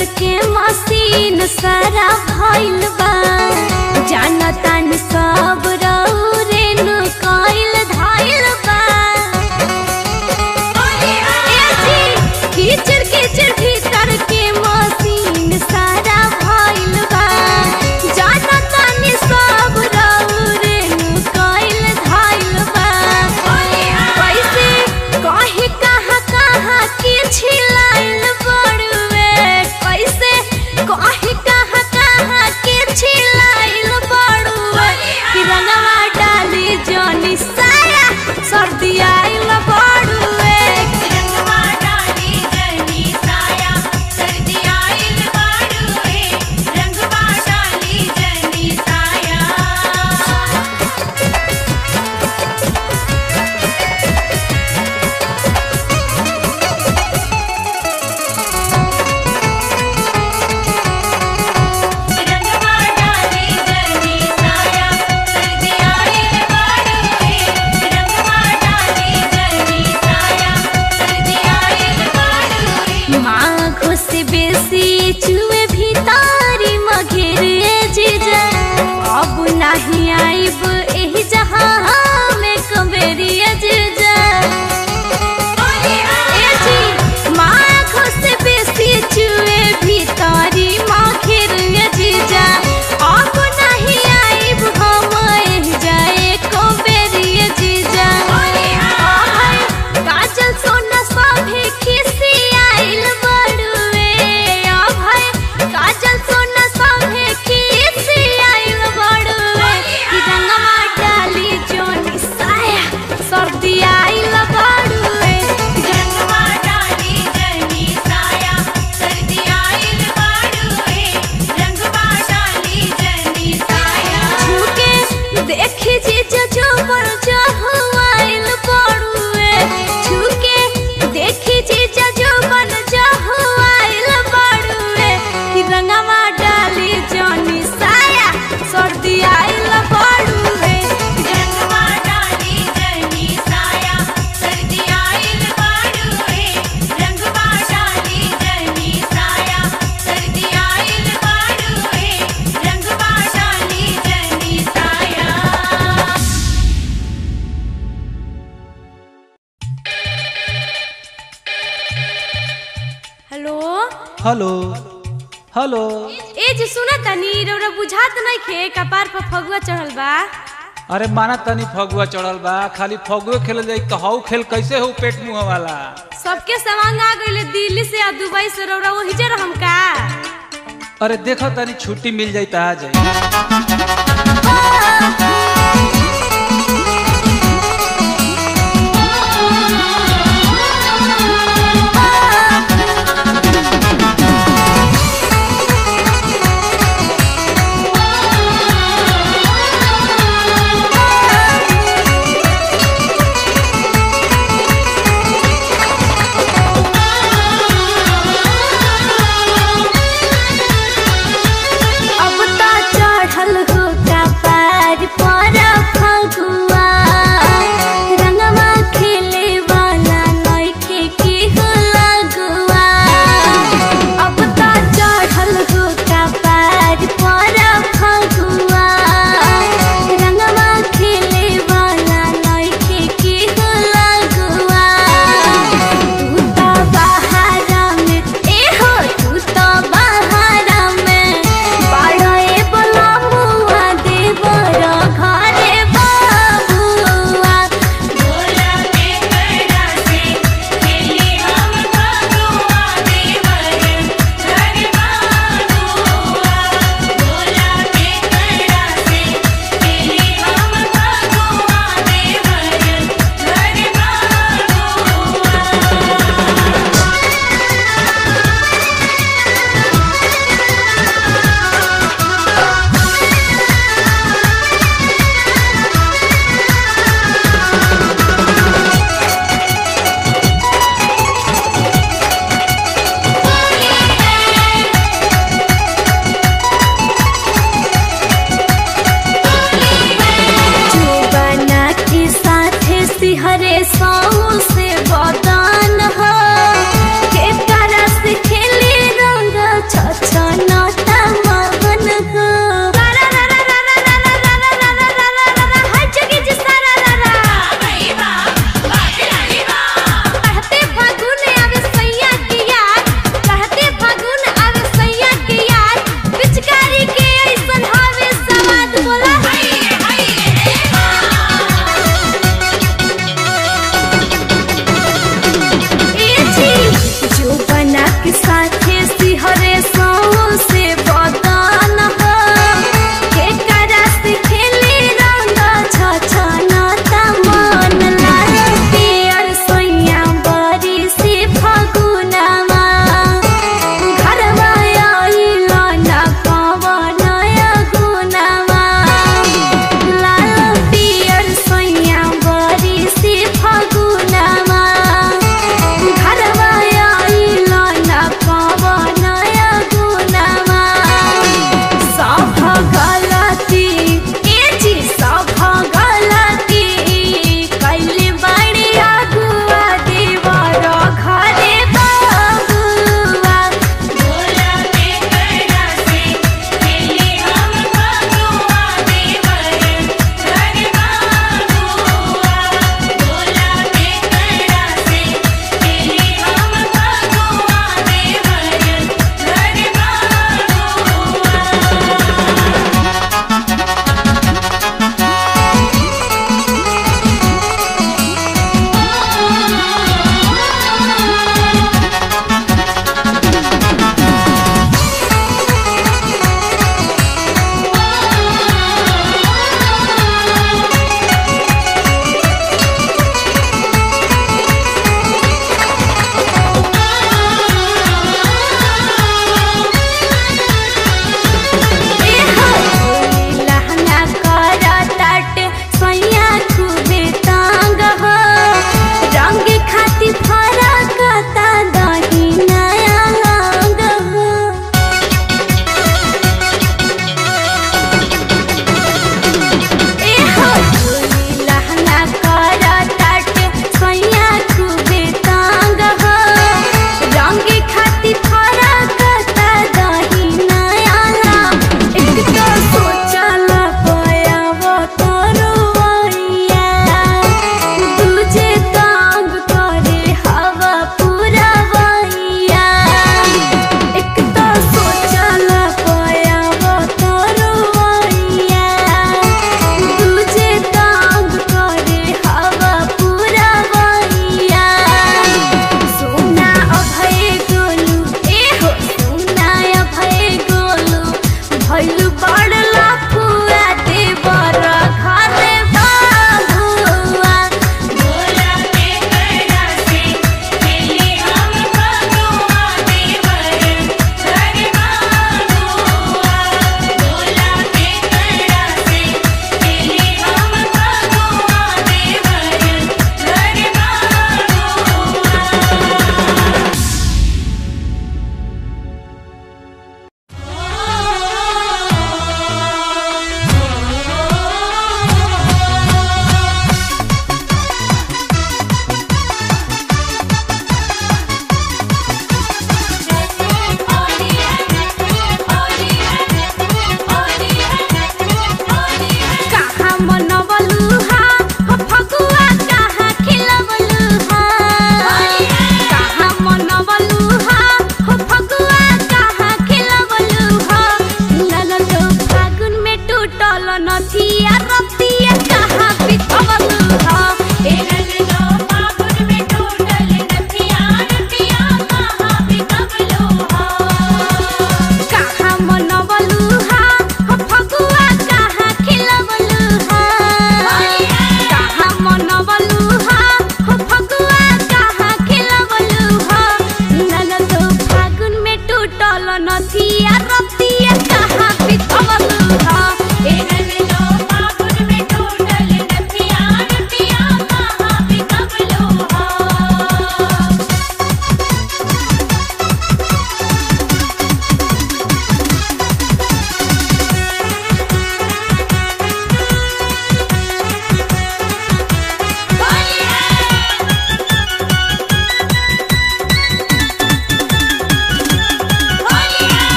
भीतर के मशीन सारा भइल बा जानतानी सब रौरे नु कइल धइल बा ए जी, कीचड़ कीचड़ भीतर के मशीन सारा भइल बा जानतानी सब रौरे नु कइल धइल बा कैसे कहे कहाँ कहाँ के छिलाइल बड़ुए कैसे कहे कहाँ कहाँ के छिलाइल बड़ुए कि रंगवा डाली जनी साया सर्दी आइल बड़ुए रंगवा डाली जनी साया सर्दी आइल बाड़ुए रंगवा डाली जनी साया रंगवा डाली जनी साया सर्दी आइल बाड़ुए रंगवा डाली जनी साया सर्दी आइल बाड़ुए माघो से बेसी चुए भीतारी मघेरे जीजा अब नहीं आइब एही जहाँ में कबेरिया जीजा ए जी, माघो से बेसी चुए भीतारी मघेरे जीजा अब नहीं आइब हम एही जाए कबेरिया जीजा अहै, काजल सोना सभे खिसी आइल बड़ुए अभय काजल सोना सभे खिसी आइल बड़ुए कि रंगवा डाली जोनी साया सर्दी आइल बड़ुए रंगवा डाली जनी साया सर्दी आइल बाड़ुए रंगवा डाली जनी साया छुके देखी जीजा जो बर आइल बड़ुए छुके देखी जीजा जो बन आइल बड़ुए कि रंगवा डाली जोनी साया सर्दी आइल बड़ुए रंगवा डाली जनी साया सर्दी आइल बाड़ुए रंगवा डाली जनी साया सर्दी आइल बाड़ुए रंगवा डाली जनी साया हेलो हेलो हेलो ए जे सुना तनी रौरा बुझात नहीं खे कपार पर फगुआ चढ़ल बा अरे माना तनी फगुआ चढ़ल बा खाली फगुए खेल जाई तो हाउ खेल कैसे हो पेट मुंह वाला सबके सामान आ गइले दिल्ली से आ दुबई से रौरा वही जे रहम का अरे देखो तनी छुट्टी मिल जाई तो आ जाई अब तो चढ़ल हो कपार पर फगुआ रंगवा खेले वाला नइखे के हो लगुआ अब तो चढ़ल हो कपार पर फगुआ रंगवा खेले वाला नइखे के हो लगुआ तू तो बहारा में ए हो तू तो बहारा में बाड़े बलमुआ देवर घरे बाबुआ बोला के कड़ा से खेले हम फगुआ देवर घर बाबुआ बोला के कड़ा से खेले हम फगुआ देवर घर बाबुआ जुबाना के साथे सिहरे सौ से बदन